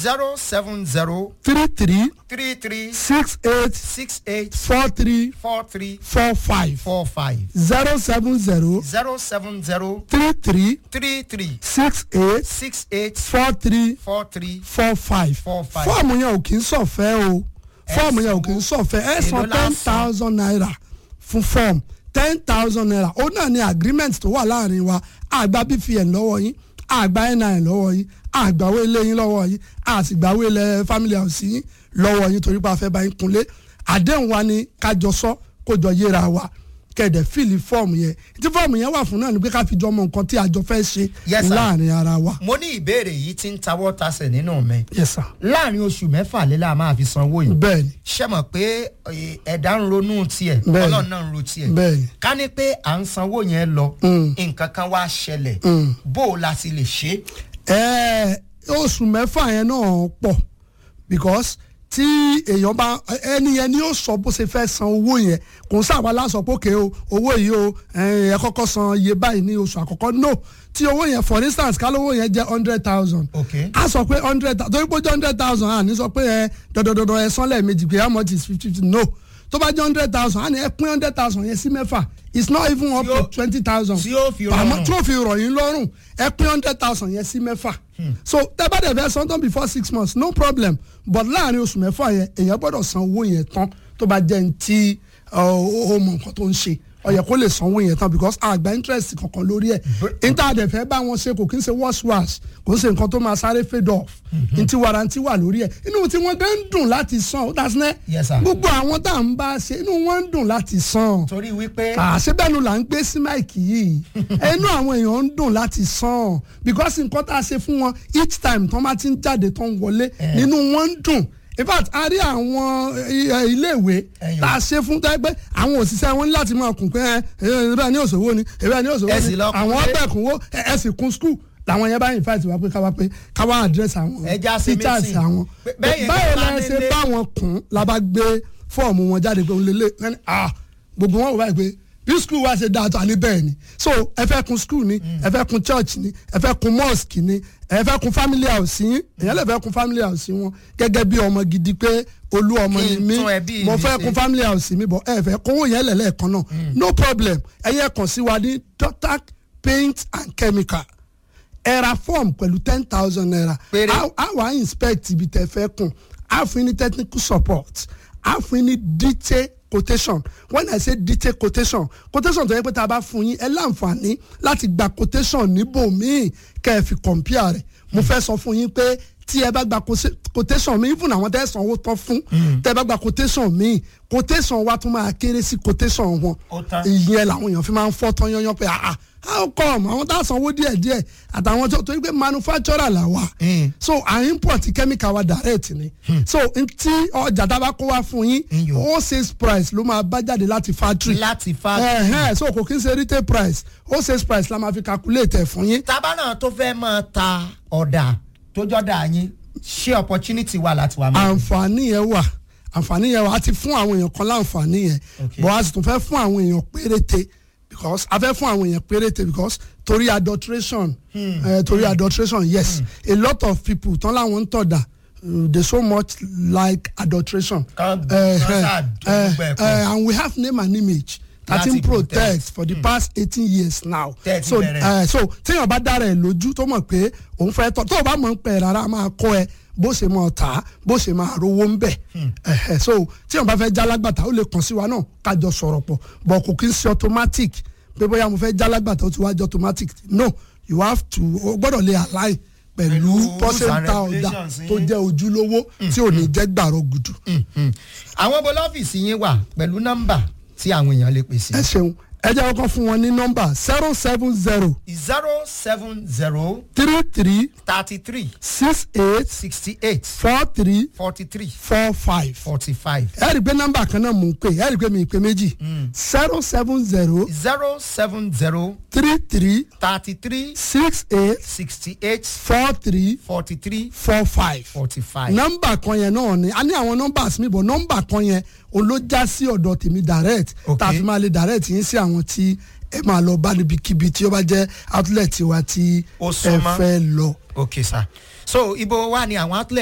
zero seven zero three three three three six eight six eight four three four three four five four five zero seven zero zero seven zero three three three three six eight six eight four three four three four five four five. fọ́ọ̀mù yẹn ò kì í sọ̀fẹ́ o fọ́ọ̀mù yẹn ò kì í sọ̀fẹ́ ẹ san Èló la ten san? thousand naira fún fọ́ọ̀mù ten thousand naira ó náà ní agreement tó wà láàrin wa àgbà bpn lọ́wọ́ yín àgbà nin lọ́wọ́ yín àgbàwé ilé yín lọ́wọ́ yín àtìgbàwé ilẹ̀ family house yín lọ́wọ́ yín torí pé a fẹ́ bá yín kunlé àdéhùn wa ni kájọ sọ kó jọ yéra wa kẹ̀dẹ̀ fìlì fọ́ọ̀mù yẹn tí fọ́ọ̀mù yẹn wà fún náà ni pé ká fi jọ mọ nǹkan tí a jọ fẹ́ ṣe Yes, sir. láàrin ara wa. mo ní ìbéèrè yìí tí ń tawọ́ tasẹ̀ nínú mi yes sir. láàrin oṣù mẹ́fà lélẹ̀ máa fi sanwó yìí bẹ́ẹ̀ni ṣé mọ̀ pé eh, ẹ̀dá ń ronú tiẹ̀ Bẹ́ẹ̀ni. ọlọ́run náà ń ro tiẹ̀ bẹ́ẹ̀ni. ká ní pé à ń sanwó yẹn lọ Mm. nǹkan kan wá ṣẹlẹ̀ Mm. bó o la ti lè ṣe Ẹ, oṣù mẹ́fà yẹn náà pọ̀ because tí èèyàn bá ẹni yẹn ni yóò sọ bó ṣe fẹ́ san owó yẹn kò ń sábà lásọ pé òkè o owó yìí o ẹ ẹ kọ́kọ́ san iye báyìí ní oṣù àkọ́kọ́ no tí owó yẹn for instance kálówó yẹn jẹ́ hundred thousand Okay. a sọ pé hundred thousand torí pé ó jẹ́ hundred thousand à ní sọ pé ẹ dandandandan ẹ san lẹ́ẹ̀mejì pé how much is fifty fifty no tó bá jẹ́ hundred thousand à ní ẹ pín hundred thousand yẹn sí mẹ́fà it's not even up Tí ó- to twenty thousand tí ó fi pàmò rọrùn. tí ó fi rọ̀ yín lọ́rùn ẹ pín hundred thousand yẹn sí mẹ́fà so tẹ́ bá dẹ̀ fẹ́ san tán before six months no problem but láàrin oṣù mẹ́fà yẹn èèyàn gbọ́dọ̀ san owó yẹn tán tó bá jẹ́ ní tí ó mọ nǹkan tó ń ṣe ó yẹ kó lè sanwó yẹn tán because àgbà interest kankan lórí ẹ̀ níta dẹ̀ fẹ́ bá wọn ṣe kò kí ń ṣe wash wash kò ń ṣe nǹkan tó máa sáré fade off ntí warranty wà lórí ẹ̀ inú tí wọ́n gan ń dùn láti san ó dá sí ní Yes, sir. gbogbo àwọn tá à ń bá ṣe inú wọn ń dùn láti san torí wípé àṣebẹ́nu là ń gbé sí máìkì yìí ẹnu àwọn èèyàn ń dùn láti sàn because nǹkan tá a ṣe fún wọn each time tán bá ti ń jáde tán wọlé nínú wọn ń dùn in fact a rí àwọn eh, iléèwé Ẹyọ. tá a ṣe fún tẹ́ pé àwọn òṣìṣẹ́ wọn ní láti máa kún pé ẹ ẹ bẹ́ẹ̀ ní òṣòwò ni ẹ bẹ́ẹ̀ ní òṣòwò Ẹ sì ni lọ kún àwọn pé- ọbẹ̀ kúnwó ẹ ẹ sì kún skul làwọn yẹn bá invite wa pé káwa pé káwa address àwọn Ẹ já ṣe teachers meeting. àwọn Bẹ́- bẹ́ẹ̀ yẹn báyìí bá la ṣe délé- bá wọn kún la bá gbé fọ́ọ̀mù wọn jáde pé òun lélẹ̀ ẹni ah gbogbo wọn wò báyìí pé bí skul wa ṣe dáa tó àní bẹ́ẹ̀ ni so ẹ fẹ́ kun skul ni ẹ fẹ́ kun church ni ẹ fẹ́ kun mosque ni ẹ fẹ́ kun family house yín èèyàn lè fẹ́ kun family house wọn gẹ́gẹ́ bí ọmọ gidi pé olú ọmọ Kí ni n mí tún ẹbí mo mi fẹ́ ṣe. kun family house mi bọ̀ ẹ fẹ́ kówó yẹn lẹ̀lẹ́ẹ̀kan náà no problem ẹ yẹ kàn sí wa ní dotac paint and chemical ẹ ra form pẹ̀lú ten thousand naira Péré. a a wá inspect ibi tẹ fẹ́ kùn a fún yín ní technical support a fún yín ní detail quotation when i say detail quotation quotation tó yẹ pé tá a bá fún yín ẹ láǹfààní láti gba quotation níbòmíì kẹ́ ẹ fi compare rẹ̀ mo fẹ́ sọ fún yín pé tí ẹ bá gba quote- quotation mi even àwọn tẹ́ ẹ sanwó tán fún tẹ́ ẹ bá gba quotation mi quotation wa tún máa kéré sí quotation wọn Ó tán. ìyẹn làwọn èèyàn fi máa ń fọ́ tán yányán pé ah ah, how come àwọn tá a sanwó díẹ̀ díẹ̀ àtàwọn tó torí pé manufacturer là wà Mm. so à ń import chemical wa direct ni so n tí ọjà tá a bá kó wá fún yín Iyọ̀. wholesale price ló máa bá jáde láti factory láti fa ẹ̀hẹ́n so kò kí n ṣe retail price wholesale price la máa fi calculate ẹ̀ fún yín tábà náà tó fẹ́ máa ta ọ̀dà tó jọ́dà yín ṣé opportunity wà láti wà mọ́. àǹfààní yẹn wà àǹfààní yẹn wà á ti fún àwọn èèyàn kan láǹfààní yẹn Okay. but a sì tún fẹ́ fún àwọn èèyàn péréte because a fẹ́ fún àwọn èèyàn péréte because torí adulteration eh, torí adulteration yes a lot of people tán láwọn ń tọ̀dà uh, they so much like adulteration Kan- Eh, kan eh, ṣáà dùn eh, gbogbo ẹ̀ pọ̀. eh, and we have name and image that Láti in protect protect. for the past eighteen years now Tẹ́ ẹ ti so bẹ̀rẹ̀. eh, so téèyàn bá dára ẹ̀ lójú tó mọ̀ pé òun fẹ́ tọ́ tó o bá mọ̀ ń pẹ́ rárá a máa kọ́ ẹ bó ṣe máa tà á bó ṣe máa rówó ń bẹ̀ Ẹ̀hẹ̀, so téèyàn bá fẹ́ jálágbàtà ó lè kàn sí wa náà kájọ sọ̀rọ̀ pọ̀ but kò kí ń ṣe automatic pé bóyá mo fẹ́ jálágbàtà ó ti wá jẹ́ automatic no you have to o gbọ́dọ̀ lè align pẹ̀lú Pẹ̀lú rules and pọ́sẹ̀ntà ọ̀dà regulations yín. tó jẹ́ ojúlówó tí ò ní jẹ́ gbàrọ̀ gùdù. Mm. àwọn bọ́lá ọ́fíìsì yín wà pẹ̀lú nọ́mbà tí àwọn èèyàn lè pèsè. ẹ ṣeun ẹ jẹ́ kọ́kọ́ fún wọn ní nọ́mbà zero seven zero zero seven zero three three thirty three six eight sixty eight four three forty three four five. forty five ẹ rí i pé nọ́mbà kan náà mò ń pè ẹ rí i pé mi ì pé méjì zero seven zero zero seven zero three three thirty three six eight sixty eight four three forty three four five. forty five. nọ́mbà kan yẹn náà ni a ní àwọn nọ́mbà mi bọ̀ nọ́mbà kan yẹn òun ló já sí ọ̀dọ̀ tèmi direct Ok. tá a fi máa lè direct yín sí àwọn tí ẹ máa lọ bá níbikíbi tí ó bá jẹ́ outlet wa tí Ó ẹ súnmọ́. fẹ́ lọ. ok sir so ibo wa ni àwọn outlet